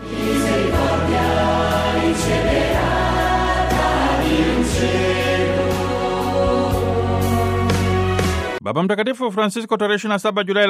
Baba Mtakatifu Francisco tarehe 27 Julai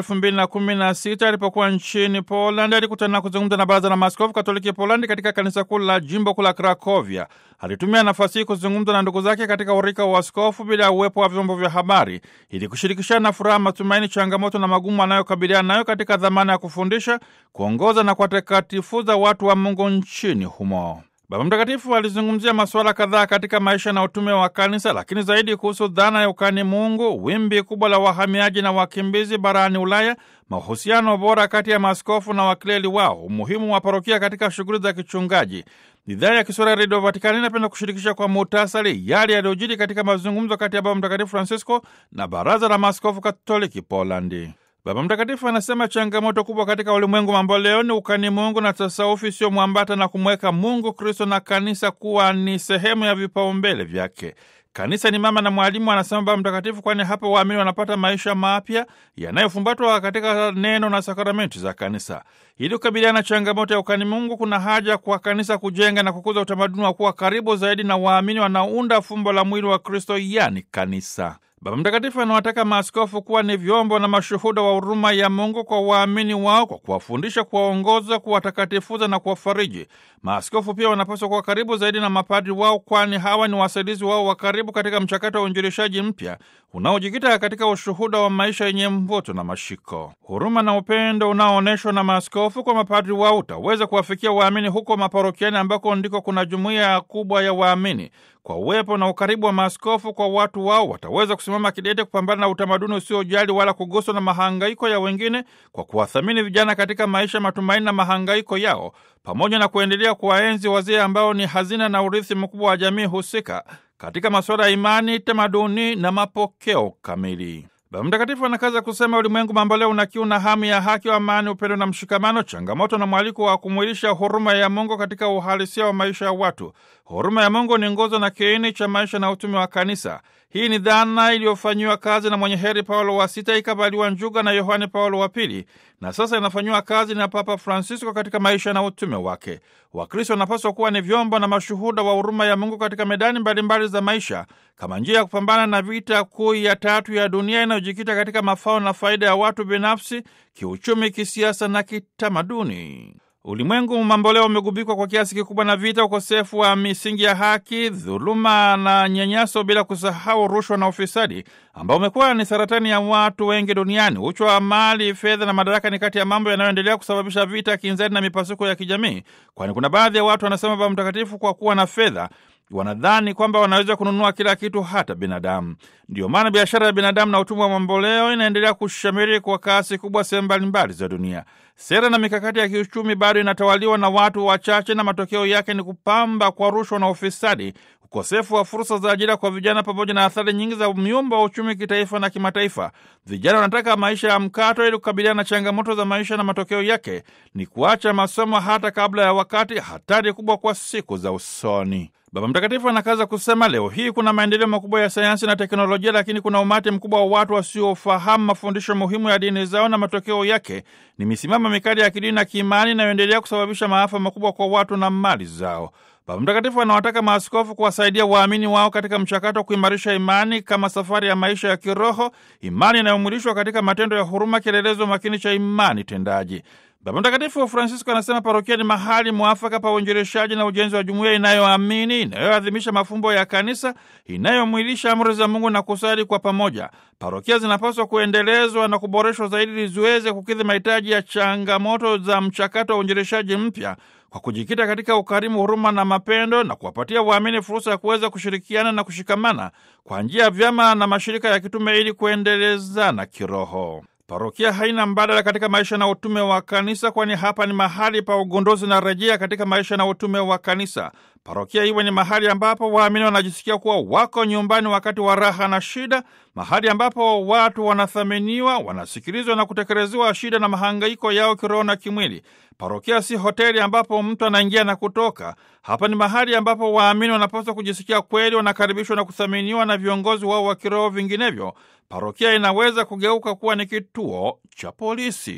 2016 alipokuwa nchini Poland alikutana na kuzungumza na Baraza la Maaskofu Katoliki Polandi katika kanisa kuu la jimbo kuu la Krakovia. Alitumia nafasi hii kuzungumza na ndugu zake katika urika wa askofu bila ya uwepo wa vyombo vya habari ili kushirikishana furaha, matumaini, changamoto na magumu anayokabiliana nayo katika dhamana ya kufundisha, kuongoza na kuwatakatifuza watu wa Mungu nchini humo. Baba Mtakatifu alizungumzia masuala kadhaa katika maisha na utume wa kanisa, lakini zaidi kuhusu dhana ya ukani Mungu, wimbi kubwa la wahamiaji na wakimbizi barani Ulaya, mahusiano bora kati ya maaskofu na wakleri wao, umuhimu wa parokia katika shughuli za kichungaji. Idhaa ya Kiswahili ya Redio Vatikani inapenda kushirikisha kwa muhtasari yale yaliyojiri katika mazungumzo kati ya Baba Mtakatifu Francisco na Baraza la Maaskofu Katoliki Polandi. Baba Mtakatifu anasema changamoto kubwa katika ulimwengu mambo leo ni ukani Mungu na tasaufi sio mwambata na kumweka Mungu, Kristo na kanisa kuwa ni sehemu ya vipaumbele vyake. Kanisa ni mama na mwalimu, anasema Baba Mtakatifu, kwani hapo waamini wanapata maisha mapya yanayofumbatwa katika neno na sakramenti za kanisa. Ili kukabiliana na changamoto ya ukani Mungu, kuna haja kwa kanisa kujenga na kukuza utamaduni wa kuwa karibu zaidi na waamini wanaounda fumbo la mwili wa Kristo, yani kanisa. Baba Mtakatifu anawataka maaskofu kuwa ni vyombo na mashuhuda wa huruma ya Mungu kwa waamini wao kwa kuwafundisha, kuwaongoza, kuwatakatifuza na kuwafariji. Maaskofu pia wanapaswa kuwa karibu zaidi na mapadri wao, kwani hawa ni wasaidizi wao wa karibu katika mchakato wa uinjilishaji mpya unaojikita katika ushuhuda wa maisha yenye mvuto na mashiko. Huruma na upendo unaoonyeshwa na maaskofu kwa mapadri wao utaweza kuwafikia waamini huko maparokiani, ambako ndiko kuna jumuiya kubwa ya waamini. Kwa uwepo na ukaribu wa maaskofu kwa watu wao, wataweza kusimama kidete kupambana na utamaduni usiojali wala kuguswa na mahangaiko ya wengine, kwa kuwathamini vijana katika maisha, matumaini na mahangaiko yao, pamoja na kuendelea kuwaenzi wazee ambao ni hazina na urithi mkubwa wa jamii husika katika masuala ya imani, tamaduni na mapokeo kamili. Baba Mtakatifu anakaza kusema ulimwengu mambo leo una kiu na hamu ya haki, wa amani, upendo na mshikamano, changamoto na mwaliko wa kumwilisha huruma ya Mungu katika uhalisia wa maisha ya watu. Huruma ya Mungu ni nguzo na kiini cha maisha na utume wa kanisa. Hii ni dhana iliyofanyiwa kazi na mwenye heri Paulo wa Sita, ikavaliwa njuga na Yohane Paulo wa Pili, na sasa inafanyiwa kazi na Papa Francisco katika maisha na utume wake. Wakristo wanapaswa kuwa ni vyombo na mashuhuda wa huruma ya Mungu katika medani mbalimbali za maisha, kama njia ya kupambana na vita kuu ya tatu ya dunia inayojikita katika mafao na faida ya watu binafsi, kiuchumi, kisiasa na kitamaduni. Ulimwengu mamboleo umegubikwa kwa kiasi kikubwa na vita, ukosefu wa misingi ya haki, dhuluma na nyanyaso, bila kusahau rushwa na ufisadi ambao umekuwa ni saratani ya watu wengi duniani. Uchu wa mali, fedha na madaraka ni kati ya mambo yanayoendelea kusababisha vita, kinzani na mipasuko ya kijamii, kwani kuna baadhi ya watu wanasema Baba Mtakatifu, kwa kuwa na fedha wanadhani kwamba wanaweza kununua kila kitu, hata binadamu. Ndiyo maana biashara ya binadamu na utumwa wa mamboleo inaendelea kushamiri kwa kasi kubwa sehemu mbalimbali za dunia. Sera na mikakati ya kiuchumi bado inatawaliwa na watu wachache, na matokeo yake ni kupamba kwa rushwa na ufisadi, ukosefu wa fursa za ajira kwa vijana, pamoja na athari nyingi za myumba wa uchumi kitaifa na kimataifa. Vijana wanataka maisha ya mkato ili kukabiliana na changamoto za maisha, na matokeo yake ni kuacha masomo hata kabla ya wakati, hatari kubwa kwa siku za usoni. Baba Mtakatifu anakaza kusema leo hii kuna maendeleo makubwa ya sayansi na teknolojia, lakini kuna umati mkubwa wa watu wasiofahamu mafundisho muhimu ya dini zao, na matokeo yake ni misimamo mikali ya kidini na kiimani inayoendelea kusababisha maafa makubwa kwa watu na mali zao. Baba Mtakatifu anawataka maaskofu kuwasaidia waamini wao katika mchakato wa kuimarisha imani kama safari ya maisha ya kiroho, imani inayomwilishwa katika matendo ya huruma, kielelezo makini cha imani tendaji. Baba Mtakatifu Francisco anasema parokia ni mahali mwafaka pa uinjilishaji na ujenzi wa jumuiya inayoamini, inayoadhimisha mafumbo ya kanisa, inayomwilisha amri za Mungu na kusali kwa pamoja. Parokia zinapaswa kuendelezwa na kuboreshwa zaidi ili ziweze kukidhi mahitaji ya changamoto za mchakato wa uinjilishaji mpya kwa kujikita katika ukarimu, huruma na mapendo na kuwapatia waamini fursa ya kuweza kushirikiana na kushikamana kwa njia ya vyama na mashirika ya kitume ili kuendelezana kiroho. Parokia haina mbadala katika maisha na utume wa kanisa, kwani hapa ni mahali pa ugunduzi na rejea katika maisha na utume wa kanisa. Parokia iwe ni mahali ambapo waamini wanajisikia kuwa wako nyumbani wakati wa raha na shida, mahali ambapo watu wanathaminiwa, wanasikilizwa na kutekelezewa shida na mahangaiko yao kiroho na kimwili. Parokia si hoteli ambapo mtu anaingia na kutoka. Hapa ni mahali ambapo waamini wanapaswa kujisikia kweli wanakaribishwa na kuthaminiwa na viongozi wao wa kiroho. Vinginevyo, parokia inaweza kugeuka kuwa ni kituo cha polisi.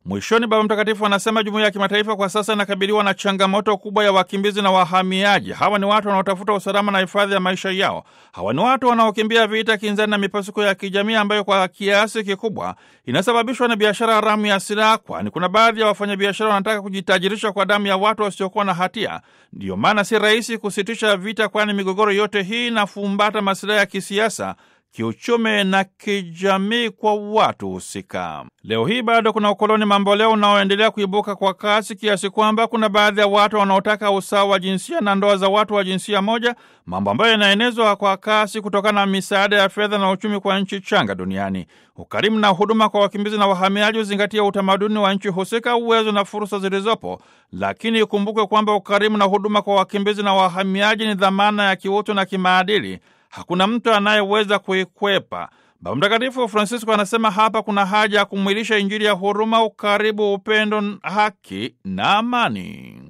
Mwishoni, Baba Mtakatifu anasema jumuiya ya kimataifa kwa sasa inakabiliwa na changamoto kubwa ya wakimbizi na wahamiaji. Hawa ni watu wanaotafuta usalama na hifadhi ya maisha yao. Hawa ni watu wanaokimbia vita, kinzani na mipasuko ya kijamii ambayo kwa kiasi kikubwa inasababishwa na biashara haramu ya silaha, kwani kuna baadhi ya wafanyabiashara wanataka kujitajirisha kwa damu ya watu wasiokuwa na hatia. Ndiyo maana si rahisi kusitisha vita, kwani migogoro yote hii inafumbata masilahi ya kisiasa kiuchumi na kijamii kwa watu husika. Leo hii bado kuna ukoloni mamboleo unaoendelea kuibuka kwa kasi kiasi kwamba kuna baadhi ya watu wanaotaka usawa wa jinsia na ndoa za watu wa jinsia moja, mambo ambayo yanaenezwa kwa kasi kutokana na misaada ya fedha na uchumi kwa nchi changa duniani. Ukarimu na huduma kwa wakimbizi na wahamiaji huzingatia utamaduni wa nchi husika, uwezo na fursa zilizopo, lakini ikumbukwe kwamba ukarimu na huduma kwa wakimbizi na wahamiaji ni dhamana ya kiutu na kimaadili hakuna mtu anayeweza kuikwepa. Baba Mtakatifu Francisco anasema hapa kuna haja ya kumwilisha Injili ya huruma, ukaribu, upendo, haki na amani.